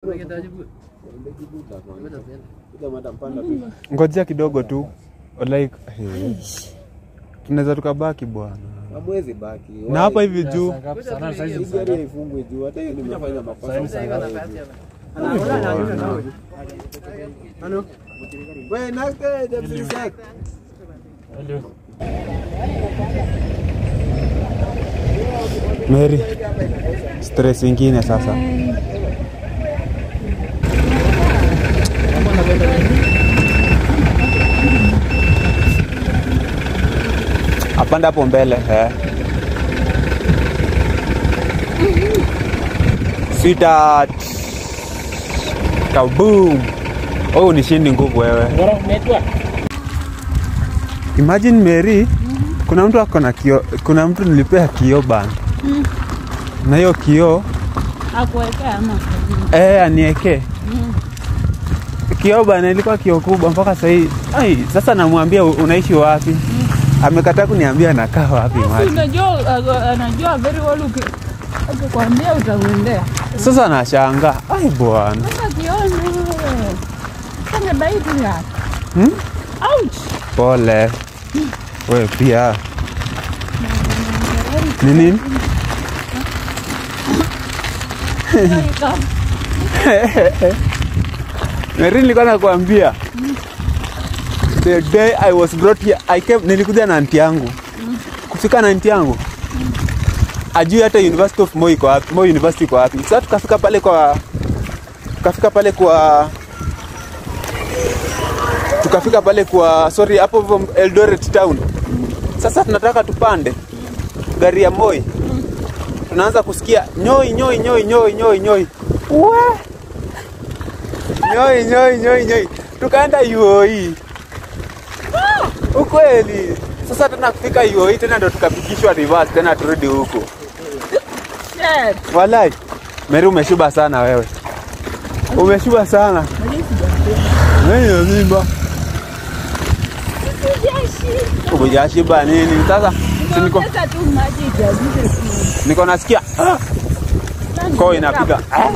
ngojea kidogo tu like hey. tunaweza tukabaki bwana Hamwezi baki. na hapa hivi juu Hii gari haifungwi juu. Hata hiyo nimefanya makosa. Wewe nake the sec. Mary, stress ingine sasa. Apanda hapo mbele eh. Sweetheart. Kaboom. Oh, unishindi nguvu wewe. Imagine Mary, kuna mtu ako na kio, kuna mtu nilipea kio bana. Na hiyo kio Akuwekea ama eh, anieke kio bana, ilikuwa kio kubwa mpaka sahii. Ai, sasa namwambia "U- unaishi wapi? Amekataa kuniambia anakaa wapi Basi maji. unajua uh, anajua very well uki akikwambia utamwendea. Sasa nashangaa, ai bwana, Sasa kione wewe. Sasa baiti ya. Hmm? Ouch. pole wewe pia. Ni nini? Welcome. Mary, nilikuwa nakwambia the day I was brought here, I came, nilikuja na anti yangu kufika na anti yangu ajui hata University of Moi iko wapi, Moi University iko wapi. Sasa tukafika pale kwa tukafika pale kwa tukafika pale kwa sorry, hapo hivyo Eldoret town. Sasa tunataka tupande gari ya Moi, tunaanza kusikia nyoi nyoi nyoi nyoi nyoi nyoi, we nyoi nyoi nyoi nyoi, tukaenda UOE ukweli. Sasa tena kufika UOE tena ndo tukapigishwa reverse tena turudi huku. Shit. Walai, Mary umeshiba sana wewe, umeshiba sana Wewe mimba umejashiba nini? Sasa si niko Ongeza tu maji ijazike tu. niko nasikia ah, koo inapiga ah,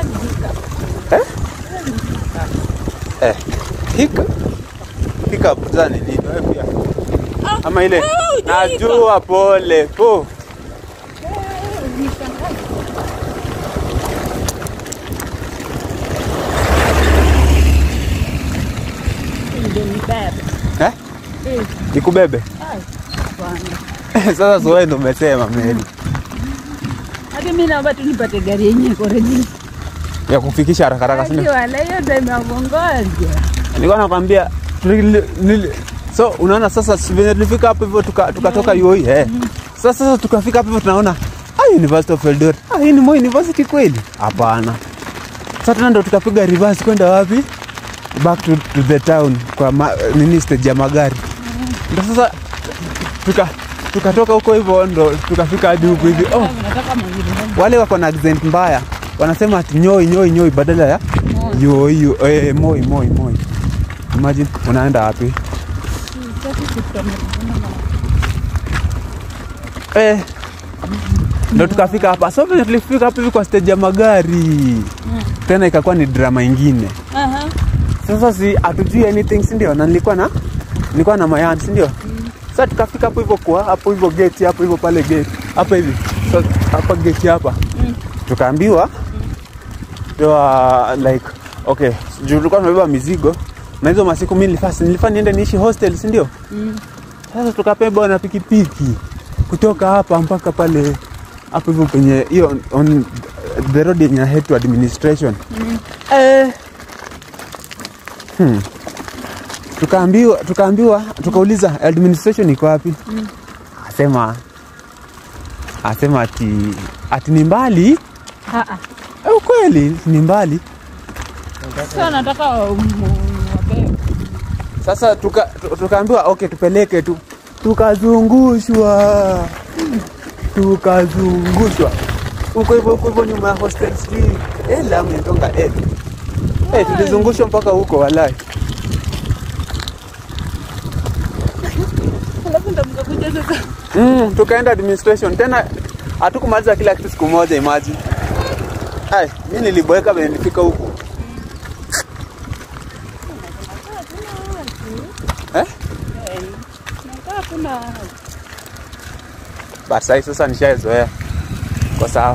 eh, hika hika za nini wewe pia ama ile najua, pole po Ndio nibebe. eh, Eh, nikubebe ai, bwana. sasa. Zoe ndo umesema Mary Hadi mimi naomba tu nipate gari yenye iko ready. ya kufikisha haraka haraka, si ndio? Wala hiyo time ya kungoja. Nilikuwa nakwambia tuli- nili- so unaona sasa si venye tulifika hapo hivyo tuka- tukatoka UOE eh. Sasa sasa tukafika hapo hivyo tunaona ah, University of Eldoret. Ah, hii ni Moi University kweli? Hapana. Sasa tena ndo tukapiga reverse kwenda wapi? Back to, to the town kwa ma, nini stage ya magari. Ndo sasa tuka tukatoka huko hivyo ndo tukafika hadi huku hivi. Oh, Nataka mwingine. wale wako na accent mbaya wanasema ati nyoi nyoi nyoi badala ya yo yo eh, moi moi moi. Imagine unaenda wapi? Eh, ndo tukafika hapa. So vile tulifika hapa hivi kwa stage ya magari tena ikakuwa ni drama ingine. Aha. Sasa si hatujui anything, si ndio? Na nilikuwa na nilikuwa na mayan, si ndio? Sasa tukafika hapo hivyo kwa hapo hivyo gate hapo hivyo pale gate hapa hivi. So hapa gate hapa. Tukaambiwa uh, like okay, juu tulikuwa tumebeba mizigo na hizo masiku mimi nilifaa nilifaa niende niishi hostel, si ndio? Sasa tukapewa na pikipiki kutoka hapa mpaka pale hapo hivyo penye hiyo on the road yenye head to administration. Eh, Hmm. Tukaambiwa tukaambiwa tukauliza administration iko wapi? Asema asema ati ati ni mbali. Ah, ah. Eh, ukweli ni mbali. Sasa nataka wabebe. Sasa tuka, tu- tukaambiwa okay, tupeleke tu, tukazungushwa tukazungushwa huko hivyo huko hivyo nyuma ya hostel sijui eh, Lamu inatonga eh. Eh, tulizungushwa mpaka huko walai. Alafu ndo mkakuja sasa. Mm, tukaenda administration tena, hatukumaliza kila kitu siku moja. Imagine Ai, mimi niliboeka venye nilifika huku. Eh? Nakaa kuna But sasa sasa nishazoea. Kwa sawa.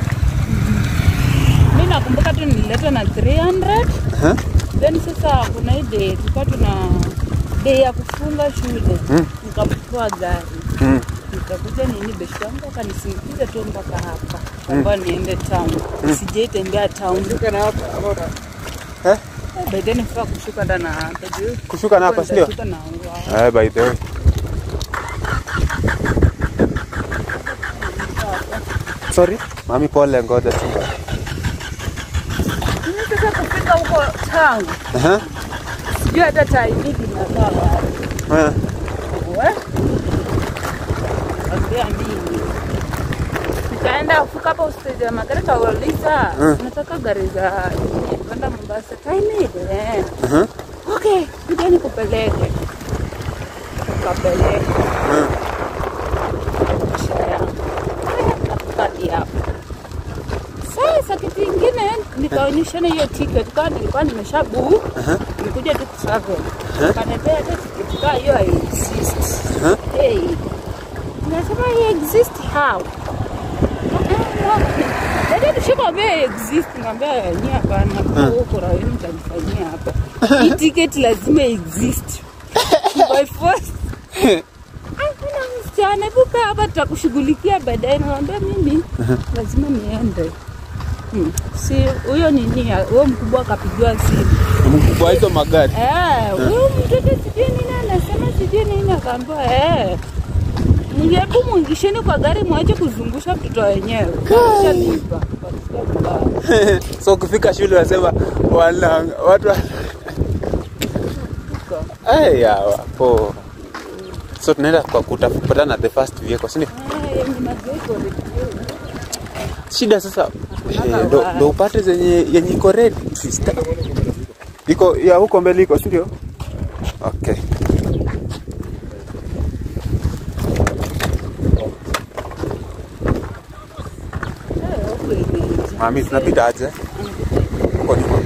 mi nakumbuka tu nilileta na 300 Aha. then sasa kuna hii day tulikuwa tuna day ya kufunga shule Mm. nikamchukua gari Mm. nikakuja nini beshte yangu akanisindikiza tu mpaka hapa kwamba niende town sijaitembea town Eh? Eh, by then nifaa kushuka ndana hapa juu Kushuka na hapa si ndio? Nitashuka na ngwa. Eh, by the way. Sorry, mami pole ngoja tu. Mimi sasa kufika huko town Aha. sijui hata taimiki nakaa wapi. Eh. We? Ambia nini? Nikaenda kufika hapo stage ya magari kauliza Mm. nataka gari za nini, kwenda Mombasa taimiki eh. Aha. Okay, kuja nikupeleke. Ukapeleke. Mm. Maisha yangu. Hadi hapo. Sasa kitu ingine nikaonyeshana hiyo ticket kama nilikuwa nimesha book nilikuja tu kutravel. Kanipea hata ticket kama hiyo exist. Aha. Hey. Nasema hii exist how? Dada tushakwambia exist, ngambia ni hapana, kwa huko rawi mtanifanyia hapa. Hii ticket lazima exist. By force. Hakuna msichana, hebu kaa hapa tutakushughulikia baadaye. Namwambia mimi lazima niende. Hmm. Si huyo nini, huyo mkubwa akapigiwa simu. Mkubwa hizo magari. Eh, huyo mtoto sijui nini anasema sijui nini, akaambiwa eh, mngebu mwingisheni kwa gari mwache kuzungusha mtoto wenyewe. Shalipa. so ukifika shule unasema wana watu wa- Eh, ya wapo. So tunaenda kwa kutafuta na the first vehicle, si ndio? Shida sasa eh, ndo, ndo upate zenye yenye iko ready sister. Iko ya huko mbele iko, si ndio? Okay. Mami, tunapita aje? Huko nyuma.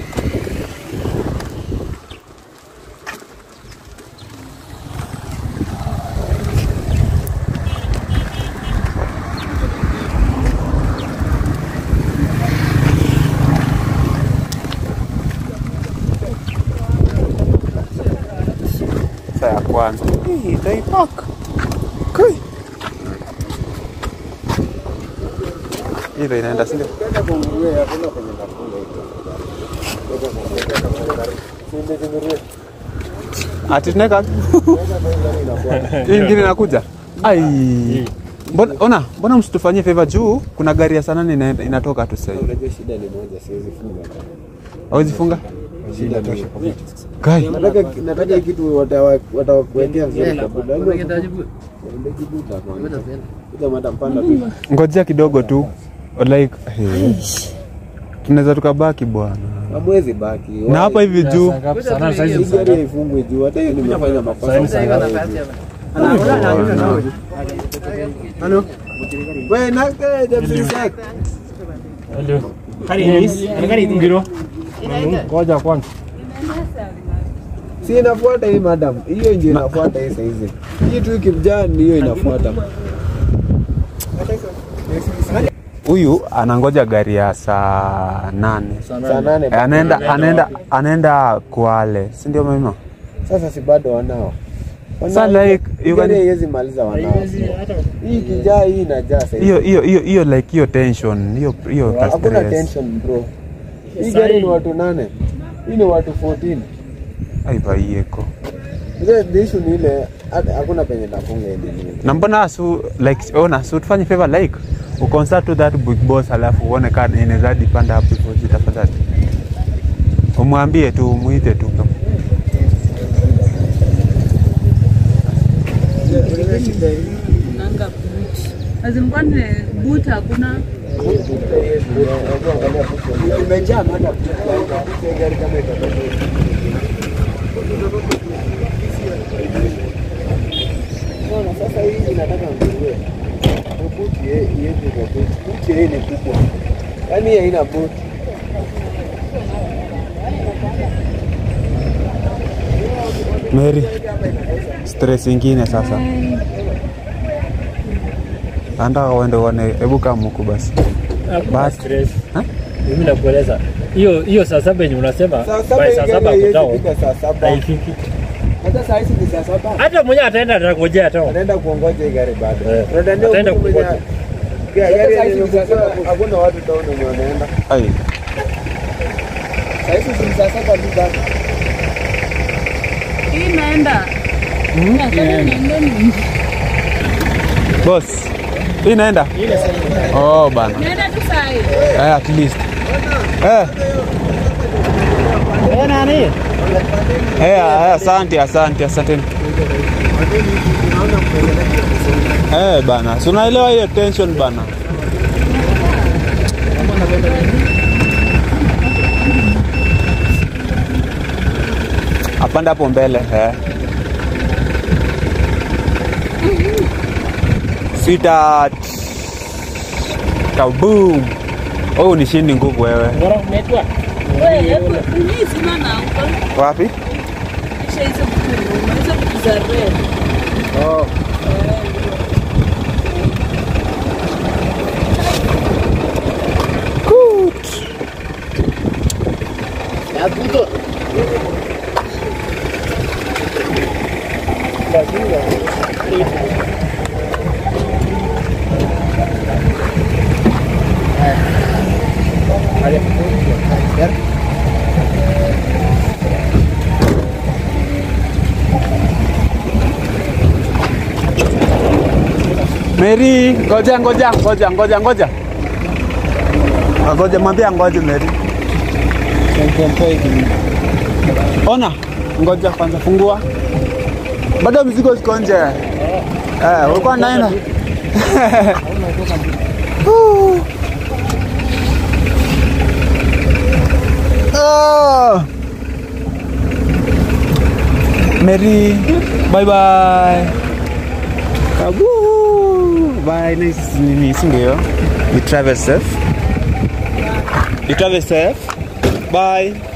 Saa ya kwanza. Hii itaipaka. Kai. Hii ndo inaenda si ndio? Ati tunaweka hii ingine inakuja. Ai. Mbona ona, mbona msitufanyie favor juu kuna gari ya sanani ina, inatoka tu sasa hivi. Unajua shida ni moja, siwezi funga. Hawezi funga? Shida ni Kai. nataka nataka hii kitu watawa- watakuwekea vizuri kabla. Yaani waende kibuta kwanza. Kuja madam panda tu. Ngojea kidogo tu. Like hey. Tunaweza tukabaki bwana. Hamwezi baki. Na hapa hivi juu Hii gari haifungwi juu. Hata hiyo nimefanya makosa. Wewe na James Isaac. Ngoja kwanza. Si inafuata hii madam. Hiyo ndio inafuata hii saizi. Hii tu ikimjaa ni hiyo inafuata. huyu anangoja gari ya saa nane. Saa nane. Eh, Anaenda anaenda anaenda Kwale, si ndio mama? Sasa si bado wanao. Sasa like you Gari can haiwezi maliza wanao. Hii kijaa hii inajaa saizi. hiyo hiyo hiyo hiyo like hiyo tension, hiyo hiyo ka Hakuna stress. tension bro. Hii gari ni watu nane. Hii ni watu 14. Ai baieko. The, the issue ni ile hata- hakuna penye nafunga hili nini. Na mbona su like ona su tufanye favor like ukonsult to that big boss alafu uone kama inaweza dipanda hapo hivyo tafadhali. Umwambie tu umuite tu kama nanga boot. Azin kwani boot hakuna Imejaa madam. Gari kama itatoka. Unaona sasa hii inataka nguruwe. Buti iende kwa buti. Buti hii ni kubwa. Yaani hii haina buti. Mary, stress ingine sasa. Anataka uende uone, hebu kama huku basi. Hakuna Bas. stress. Ha? Mimi nakueleza hiyo hiyo saa saba yenye unasema Saa by saba saa ingine saba haiwezi kutao fika saa saba. haifiki. Hata saa hizi ni saa saba. Hata mwenyewe ataenda atangojea tu. Anaenda kuongoja hii gari bado. Eh, Unadhania ataenda mtu mwenye- kungoja. Ga- gari yenye imefungua, hakuna watu town wenye wanaenda. Ai, Saa hizi ni saa saba tu bado. Hii inaenda. Nataka niende ni- boss. Hii inaenda? Oh bana. Naenda tu saa hii. Eh, at least. Eh. Eh, nani? Eh, eh, asante, asante, asante. Eh, bana. Si unaelewa hiyo tension bana. Apanda hapo mbele eh. Sweetheart. Kaboom. Oh, nishindi nguvu wewe. Bora unaitwa? Wewe, hebu hii zima na huko. Wapi? Kisha hizo vitu, hizo vitu za red. Oh. Mary, ngoja ngoja ngoja ngoja ngoja. Ah, Ngoja mwambie ngoja Mary. Ona, ngoja kwanza fungua. Bado mzigo ziko nje. Eh, ulikuwa naenda. Oh. Mary, bye bye. Kabu. Bye, nice nini, si ndio? You travel safe. You travel safe. Bye.